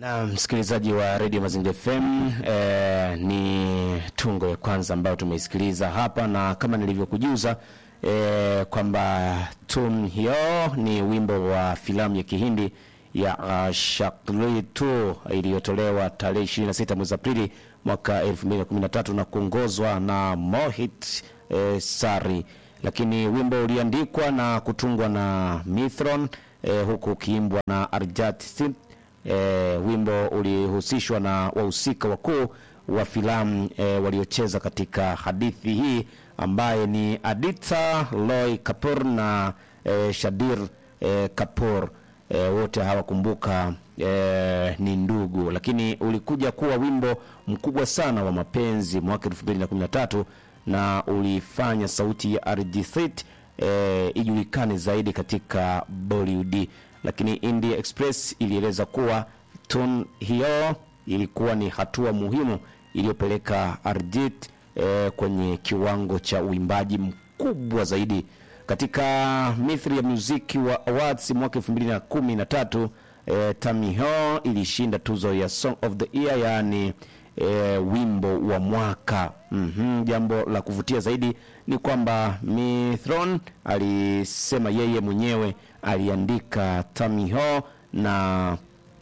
Na msikilizaji wa Radio Mazingira FM eh, ni tungo ya kwanza ambayo tumeisikiliza hapa, na kama nilivyokujuza eh, kwamba tun hiyo ni wimbo wa filamu ya Kihindi ya uh, Shakli tu iliyotolewa tarehe 26 mwezi Aprili mwaka 2013 na kuongozwa na Mohit eh, Sari, lakini wimbo uliandikwa na kutungwa na Mithron eh, huku ukiimbwa na Arjat Singh. E, wimbo ulihusishwa na wahusika wakuu wa filamu e, waliocheza katika hadithi hii ambaye ni Aditya Roy Kapoor na e, Shadir e, Kapoor e, wote hawakumbuka e, ni ndugu, lakini ulikuja kuwa wimbo mkubwa sana wa mapenzi mwaka 2013 na ulifanya sauti ya Arijit e, ijulikane zaidi katika Bollywood lakini India Express ilieleza kuwa tun hiyo ilikuwa ni hatua muhimu iliyopeleka Arjit eh, kwenye kiwango cha uimbaji mkubwa zaidi katika mithri ya muziki wa awards mwaka 2013 eh, Tamiho ilishinda tuzo ya Song of the Year yaani eh, wimbo wa mwaka mm-hmm. Jambo la kuvutia zaidi ni kwamba Mithron alisema yeye mwenyewe aliandika Tamiho na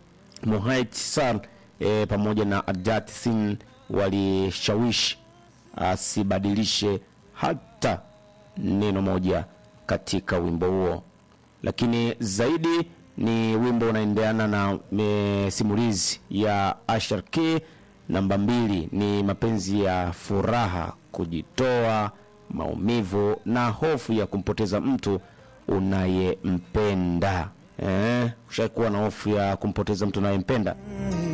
Mohit Sar e, pamoja na Arjat Singh walishawishi asibadilishe hata neno moja katika wimbo huo, lakini zaidi ni wimbo unaendeana na e, simulizi ya Ashar K. Namba mbili ni mapenzi ya furaha, kujitoa, maumivu na hofu ya kumpoteza mtu unayempenda. Eh, ushakuwa na hofu ya kumpoteza mtu unayempenda?